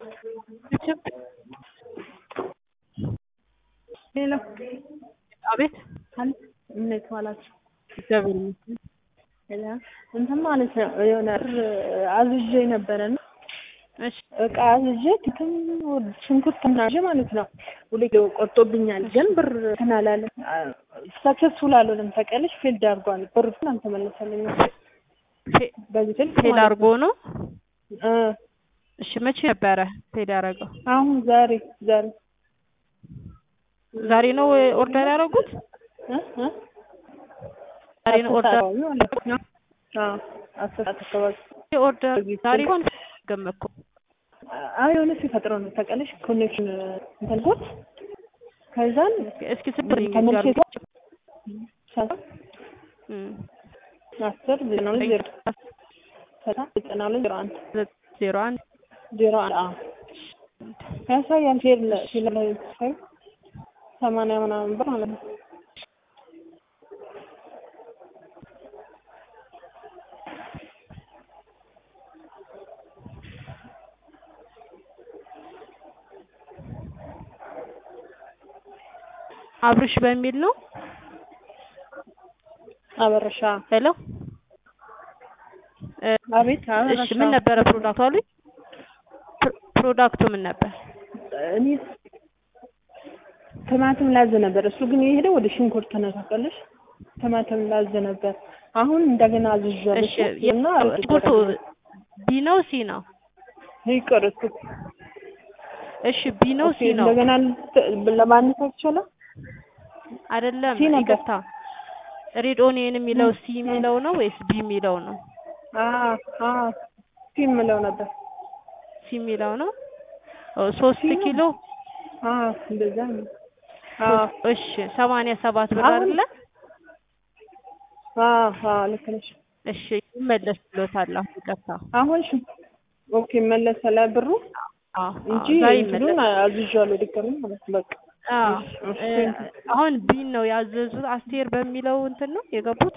ሄሎ አቤት አለ እንዴት ዋላችሁ? እግዚአብሔር ይመስገን። ሄሎ እንትን ማለት ነው የሆነ ብር አዝዤ ነበረና እሺ እቃ አዝዤ ትክም ሽንኩርት ምናምን ማለት ነው ሁሌ ቆርጦብኛል፣ ግን ብር እንትን አላለም ሰክሰስፉል አልሆነም። ታውቂያለሽ ፌልድ አድርጓል። ብር ግን አልተመለሰልኝም። ፌ- በዚህ ስልክ ፌል ማለት አድርጎ ነው። እ እሺ መቼ ነበረ ፌል ያደረገው? አሁን ዛሬ ዛሬ ዛሬ ነው ኦርደር ያደረጉት? እ እ ዛሬ ነው ኦርደር አካባቢ ማለት ነው። አዎ አስር ሰዓት አካባቢ ኦርደር ዛሬ እንኳን ገመኩ። አይ የሆነ ሲፈጥሮ ነው ታውቂያለሽ ኮኔክሽን እንትን ቦት ከዛን እስኪ ስድር ተመልሼ ይጋር ሰላም አስር ዘጠና ሁለት ዜሮ ሰላም ዘጠና ሁለት ዜሮ አንድ ዜሮ አንድ ዜሮ አንድ አዎ ያሳያል ፌል ፌል ላይ ሳይ ሰማንያ ምናምን ብር ማለት ነው። አብርሽ በሚል ነው። አበረሻ ሄሎ እ፣ አቤት አበረሻ እሺ ምን ነበረ ፕሮዳክቱ አሉኝ? ፕሮ- ፕሮዳክቱ ምን ነበር? እኔ ቲማቲም ላዝ ነበር። እሱ ግን የሄደው ወደ ሽንኩርት ነው ታውቂያለሽ። ቲማቲም ላዝ ነበር። አሁን እንደገና አዝዣለሁ እሺ እና ሽንኩርቱ ቢ ነው ሲ ነው? ይቅር እሱ እሺ ቢ ነው ሲ ነው? እንደገና ለማነሳት ይቻላል። አይደለም ሲ ነበር። ይቅርታ፣ ሬድ ኦኒየን የሚለው ሲ የሚለው ነው ወይስ ቢ የሚለው ነው? አዎ አዎ ሲ የምለው ነበር። ሲ የሚለው ነው። ኦ ሶስት ሲ ነው። ኪሎ አዎ እንደዛ ነው። አዎ እሺ ሰማንያ ሰባት ብር አሁን- አይደለ? አዎ አዎ ልክ ነሽ። እሺ ይመለስ ብሎታል። አሁን ይቅርታ። አሁን ሽ ኦኬ መለሰላ ብሩ አዎ እንጂ አዎ፣ ዛሬ እንትኑን ይመለስ። አዝዣለሁ ድጋሚ ማለት ነው። በቃ አዎ እሺ፣ እ፣ አሁን ቢን ነው ያዘዙት። አስቴር በሚለው እንትን ነው የገቡት።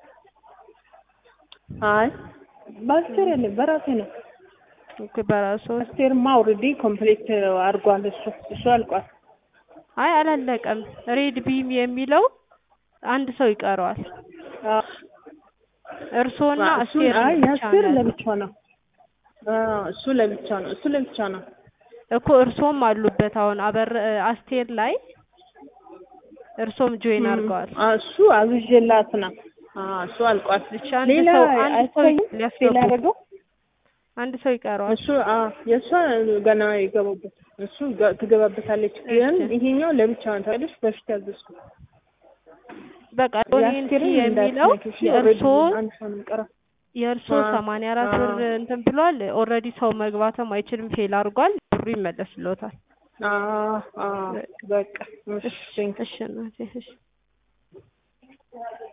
አይ በአስቴር የለም በራሴ ነው። ኦኬ በራሱ አስቴርማ ኦልሬዲ ኮምፕሌት አድርጓል። እሱ እሱ አልቋል። አይ አላለቀም። ሬድ ቢም የሚለው አንድ ሰው ይቀረዋል። አዎ እርስዎና እሱን አስቴር አይ ብቻ የአስቴር ነው ለብቻ ነው። አዎ እሱ ለብቻ ነው። እሱ ለብቻ ነው። እኮ እርስዎም አሉበት። አሁን አበር አስቴር ላይ እርስዎም ጆይን አድርገዋል። አ እሱ አዝዤላት ነው። አዎ እሱ አልቋል። ብቻ አንድ ሌላ ሰው አንድ ሰው አይታይም ሊያስገቡ ሌላ ያደረገው አንድ ሰው ይቀረዋል። እሱ አዎ የእሷ ገና የገባበት እሱ ገ- ትገባበታለች። ግን እሺ። ይሄኛው ለብቻ ነው ታውቂያለሽ። በፊት ያዘዝኩት በቃ ኦኒየን የአስቴርን የሚለው እንዳትነኪ፣ የእርስዎ already አንድ ሰው ነው የሚቀረው። የእርስዎ አዎ፣ ሰማንያ አራት አዎ። ብር እንትን ብሏል። ኦልሬዲ ሰው መግባትም አይችልም፣ ፌል አድርጓል። ብሩ ይመለስልዎታል። አዎ አዎ በቃ እሺ እሺ እናቴ እሺ